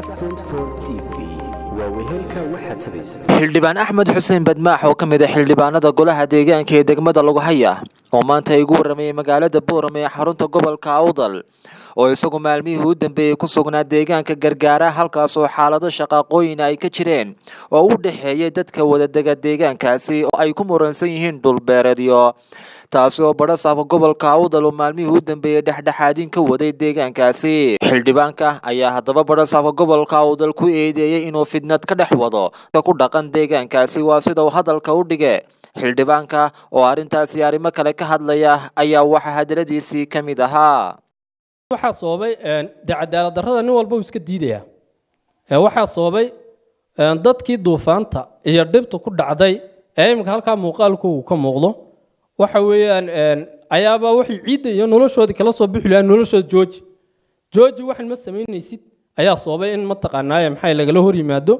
xildhibaan axmed xuseen badmaax oo ka mid a xildhibaanada golaha deegaanka ee degmada laguhaya oo maanta igu waramayay magaalada boorame ee xarunta gobolka awdal oo isagu maalmihii u dambeeyey ku sugnaa deegaanka gargaara halkaas oo xaalado shaqaaqooyin ay ka jireen oo u dhexeeyay dadka wadadega deegaankaasi oo ay ku muransan yihiin dhulbeereedyo taasi oo badhasaafka gobolka awdal oo maalmihii u dambeeyey dhexdhexaadin ka waday deegaankaasi xildhibaanka ayaa haddaba badhasaafka gobolka awdal ku eedeeyey inuu fidnad ka dhex wado ku dhaqan deegaankaasi waa sida uu hadalka u dhige xildhibaanka oo arrintaasi arrimo kale ka hadlaya ayaa waxaa hadaladiisii ka mid ahaa waxaa sababay dee cadaalad darrada nin walba uu iska diidaya waxaa sababay dadkii duufaanta iyo dhibta ku dhacday ee iminka halkaa muuqaalku uu ka muuqdo waxa weeyaan ayaabaa waxay ciidda iyo noloshoodii kala soo bixi lahaa noloshooda jooji jooji waxan ma samaynaysid ayaa sababay in mataqaanaaye maxay lagala hor yimaado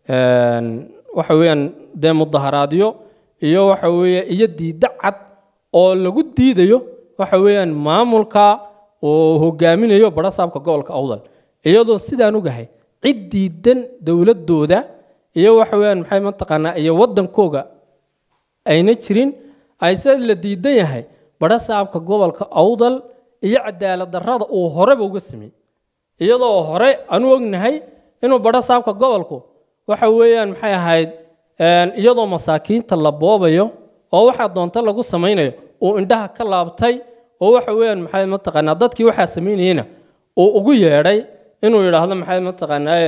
waxa weeyaan dee mudaharaadyo iyo waxa weeye iyo diidda cad oo lagu diidayo waxa weeyaan maamulka oo hogaaminayo badhasaabka gobolka awdal iyadoo sidaan ogahay cid diidan dowladooda iyo waxa weeyaan maxay mataqaanaa iyo waddankooga ayna jirin ayse la diidan yahay badhasaabka gobolka awdal iyo cadaalad darrada uu horeba uga sameeyey iyadoo hore aanu ognahay inuu badhasaabka gobolku waxa weeyaan maxay ahayd iyadoo masaakiinta la boobayo oo waxaa doonta lagu samaynayo uu indhaha ka laabtay oo waxa weeyaan maxay mataqaanaa dadkii waxaa samaynayena uu ugu yeedhay inuu yidhaahdo maxay mataqaanaa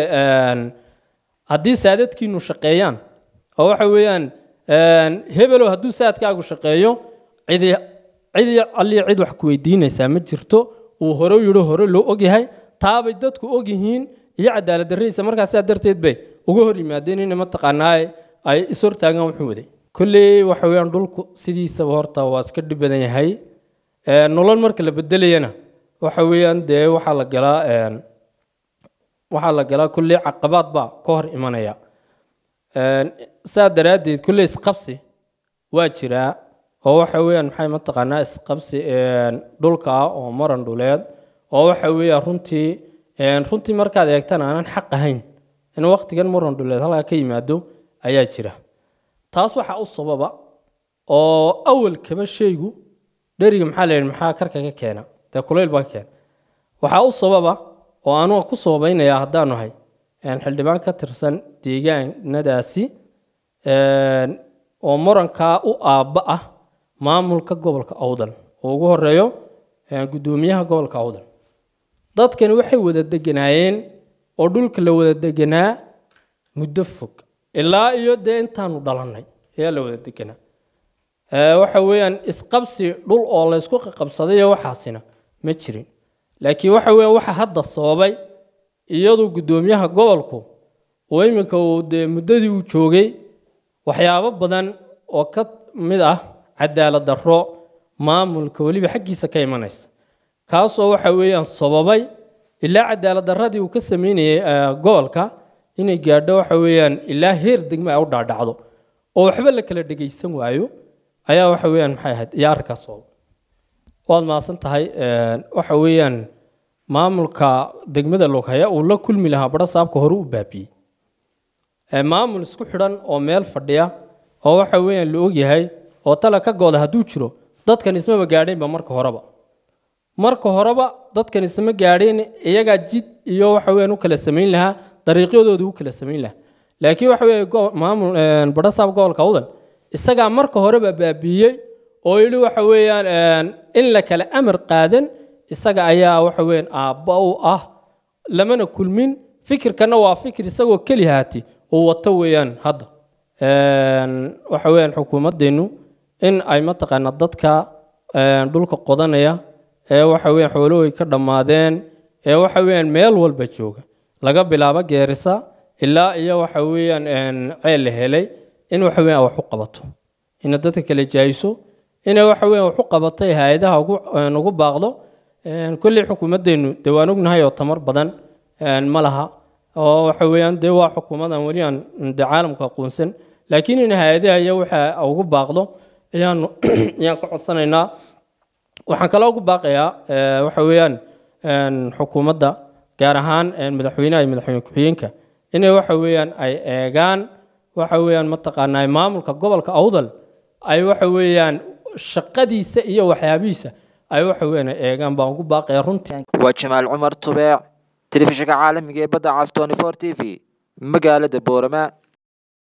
haddii saadadkiinu shaqeeyaan oo waxa weeyaan hebelow hadduu saadkaagu shaqeeyo cidi cidi alliya cid wax ku weydiinaysaa ma jirto uu hore yidho hore loo ogyahay taabay dadku ogyihiin iyo cadaalad darradiisa markaa sidaa darteed bay uga hor yimaadeen in mataqaanaa ay ishortaagaan wuxuu waday kolley waxa weeyaan dhulku sidiisaba horta waa iska dhib badan yahay nolol marka la bedelayana waxa weeyaan dee waxaa la galaa waxaa la galaa kolley caqabaad baa ka hor imanaya saa daraaddeed kolley isqabsi waa jiraa oo waxa weeyaan maxay mataqaanaa isqabsi dhulka ah oo maran dhuleed oo waxa weeyaan runtii runtii markaad eegtan aanan xaq ahayn in waqtigan maran dhuleed halkaa ka yimaado ayaa jira taas waxaa u sababa oo awalkaba shaygu dheriga maxaa la yidhi maxaa karka ka keena dee kulayl baa ka keena waxaa u sababa oo anuga ku sababaynayaa haddaanu ahay xildhibaan ka tirsan deegaanadaasi oo murankaa u aabba ah maamulka gobolka awdal oo ugu horeeyo guddoomiyaha gobolka awdal dadkani waxay wada deganaayeen oo dhulka la wada deganaa muddo fog ilaa iyo dee intaanu dhalannay ayaa la wada deganaa waxa weeyaan isqabsi dhul oo la ysku qabsaday iyo waxaasina ma jirin laakiin waxa weeyaan waxa hadda sababay iyadu guddoomiyaha gobolku oo iminka uu dee muddadii uu joogay waxyaabo badan oo ka mid ah cadaalad darro maamulka weliba xaggiisa ka imanaysa kaasoo waxa weeyaan sababay ilaa cadaalad darradii uu ka sameynayay gobolka inay gaadho waxa weeyaan ilaa heer degmo ay u dhaadhacdo oo waxba la kala dhegaysan waayo ayaa waxa weeyaan maxay ahayd iyo arrinkaas sabab waad mahadsan tahay waxa weeyaan maamulka degmada loghaya uu la kulmi lahaa badhasaabka hore u baabiyey maamul isku xidhan oo meel fadhiya oo waxa weeyaan la ogyahay oo tala ka gooda hadduu jiro dadkan ismaba gaadheenba marka horeba marka horeba dadkan isma gaadheen iyagaa jid iyo waxa weeyaan u kala samayn lahaa dariiqyadooda u kala samayn lahaa laakiin waxa weeye maamul badhasaab gobolka awdal isagaa marka horeba baabiiyey oo yidhi waxa weeyaan in la kala amar qaadan isaga ayaa waxa weeyaan aabba u ah lamana kulmin fikirkana waa fikir isagoo keli haati uu wato weeyaan hadda waxa weeyaan xukuumaddeennu in ay mataqaanaa dadka dhulka qodanaya ee waxa weeyaan xoolahooy ka dhammaadeen ee waxa weeyaan meel walba jooga laga bilaabo geerisa ilaa iyo waxa weeyaan ceel la helay in waxa weeyaan wax u qabato ina dadka kala jaayiso inay waxa weeyaan wax u qabatay hay-adaha ugu baaqdo kolley xukuumaddeennu dee waan ognahay oo tamar badan ma laha oo waxa weeyaan dee waa xukuumadan weli aan dee caalamka aqoonsan laakiin in hay-adaha iyo waxa ugu baaqdo ayaanu ayaan ka codsanaynaa waxaan kaloo ugu baaqayaa waxa weeyaan xukuumadda gaar ahaan madaxweynaha iyo madaxweyne ku-xigeenka inay waxa weeyaan ay eegaan waxa weeyaan mataqaanaa maamulka gobolka awdal ay waxa weeyaan shaqadiisa iyo waxyaabihiisa ay waxa weeyaan ay eegaan baan ugu baaqaya runtii waa jamaal cumar tubeec telefishinka caalamiga ee badda cas 24 t v magaalada boorama